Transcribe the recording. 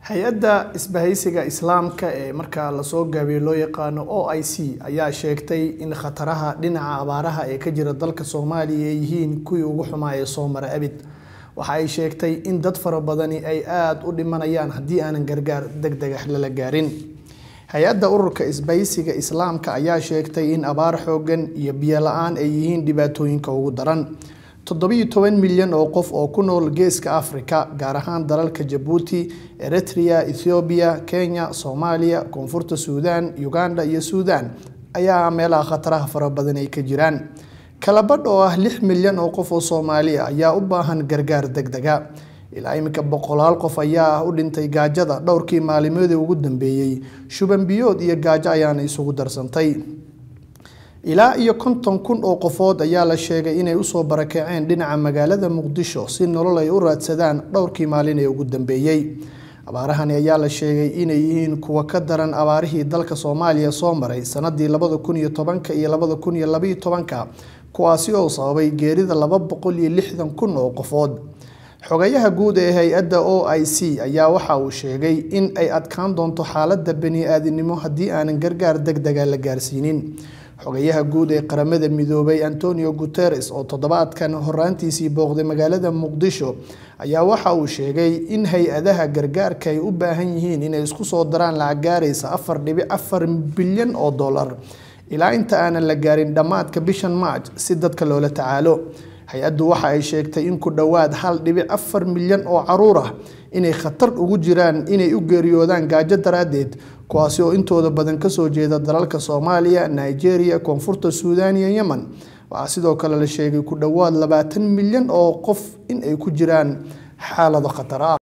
hay-adda isbahaysiga islaamka ee markaa lasoo gaabiyo loo yaqaano o i c ayaa sheegtay in khataraha dhinaca abaaraha ee ka jira dalka soomaaliya ay yihiin kuwii ugu xumaa ee soo mara abid waxa ay sheegtay in dad fara badani ay aada u dhimanayaan haddii aanan gargaar deg dega lala gaarin hay-adda ururka isbahaysiga islaamka ayaa sheegtay in abaar xoogan iyo biyo la-aan ay yihiin dhibaatooyinka ugu daran toddobiyo toban milyan oo qof oo ku nool geeska africa gaar ahaan dalalka jabuuti eritrea ethoobiya kenya soomaaliya koonfurta suudaan uganda iyo suudaan ayaa meelaha khataraha fara badan ay ka jiraan kalabadh oo ah lix milyan oo qof oo soomaaliya ayaa u baahan gargaar deg dega ilaa iminka boqolaal qof ayaa ah u dhintay gaajada dhowrkii maalimoodii ugu dambeeyey shuban biyood iyo gaajo ayaana isugu darsantay ilaa iyo konton kun oo qofood ayaa la sheegay inay usoo barakaceen dhinaca magaalada muqdisho si nolol ay u raadsadaan dhowrkii maalin ee ugu dambeeyey abaarahani ayaa la sheegay inay yihiin kuwa ka daran abaarihii dalka soomaaliya soo maray sanadii labada kun iyo tobanka iyo labada kun iyo labaiyo tobanka kuwaasi oo sababay geerida laba boqol iyo lixdan kun oo qofood xogayaha guud ee hay-adda o i c ayaa waxa uu sheegay in ay adkaan doonto xaaladda bani-aadinimo haddii aanan gargaar deg dega la gaarsiinin xogayaha guud ee qaramada midoobay antonio guteres oo toddobaadkan horaantiisii booqday magaalada muqdisho ayaa waxa uu sheegay in hay-adaha gargaarka ay u baahan yihiin inay isku soo daraan lacag gaaraysa afar dhibic afar bilyan oo dollar ilaa inta aanan la gaarin dhammaadka bishan march si dadka loola tacaalo hay-addu waxa ay sheegtay in ku dhowaad hal dhibic afar milyan oo caruur ah inay khatar ugu jiraan inay u geeriyoodaan gaajo daraaddeed kuwaasi oo intooda badan kasoo jeeda dalalka soomaaliya nigeria koonfurta suudaan iyo yemen waxaa sidoo kale la sheegay ku dhowaad labaatan milyan oo qof in ay ku jiraan xaalado khatar ah